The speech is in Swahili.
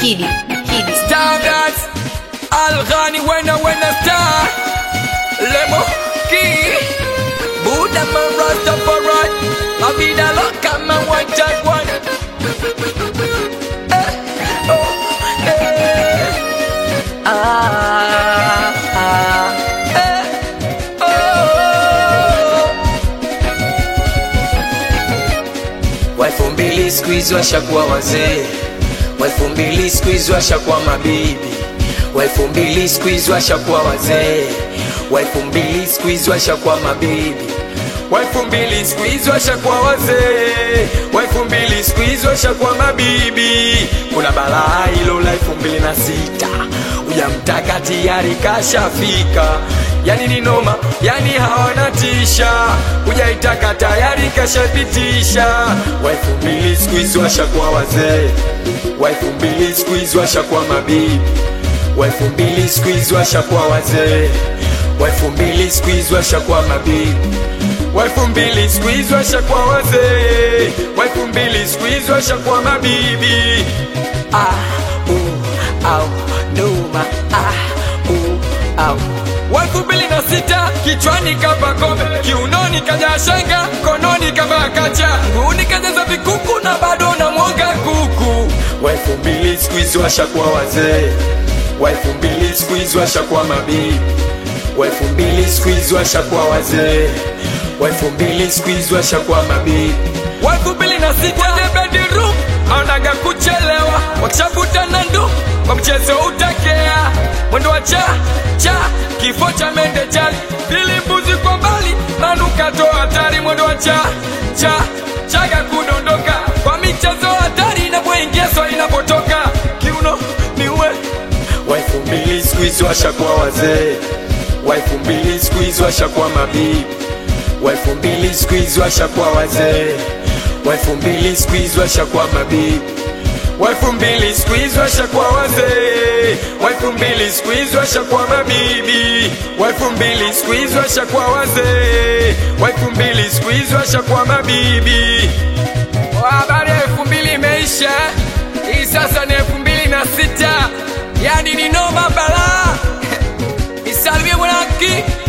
Kidi, Kidi. Standards Alghani wena wena star Lemo ki Buddha man Rastafari Abida loka man one jaguar Eh, oh, eh. Ah, ah, eh, oh. Wa elfu mbili siku hizi washakuwa wazee, wa elfu mbili siku hizi washakuwa mabibi, wa elfu mbili siku hizi washakuwa wazee, wa elfu mbili siku hizi washakuwa mabibi, wa elfu mbili siku hizi washakuwa wazee, wa elfu mbili siku hizi washakuwa mabibi. Kuna balaa hilo la elfu mbili na sita ujamtaka tayari kashafika yani ni noma, yani hawana tisha, hujaitaka tayari kashapitisha. Wa elfu mbili siku hizi washakuwa wazee, wa elfu mbili siku hizi washakuwa mabibi, wa elfu mbili siku hizi washakuwa wazee, wa elfu mbili siku hizi washakuwa mabibi wa elfu mbili siku hizi washakuwa wazee, wa elfu mbili siku hizi washakuwa mabibi. Ah, uh, au, numa, ah, uh, au. Wa elfu mbili na sita kichwani kapa kombe, kiunoni kaja shanga, mkononi kavaa kacha, nguuni kajaza vikuku na bado na mwoga kuku. Wa elfu mbili siku hizi washakuwa wazee, wa elfu mbili siku hizi washakuwa mabibi wa elfu mbili siku hizi washakuwa wazee, wa elfu mbili siku hizi washakuwa mabibi, wa elfu mbili na sita kwenye bedroom anaga kuchelewa, wakishavuta na ndu kwa mchezo utakea, mwendo wa cha cha kifo cha mende chali, pili mbuzi kwa mbali, manukato hatari, mwendo wa cha cha chaga kudondoka kwa michezo hatari, inapoingia swali inapotoka kiuno niue wa elfu mbili siku hizi washakuwa wazee, wa elfu mbili siku hizi washakuwa mabibi, wa elfu mbili siku hizi washakuwa wazee, wa elfu mbili siku hizi washakuwa mabibi, wa elfu mbili siku hizi washakuwa wazee, wa elfu mbili siku hizi washakuwa mabibi, wa elfu mbili siku hizi washakuwa wazee, wa elfu mbili siku hizi washakuwa mabibi. Habari ya elfu mbili imeisha, hii sasa ni elfu mbili na sita yani ni noma balaa. Nisalimie mwanaki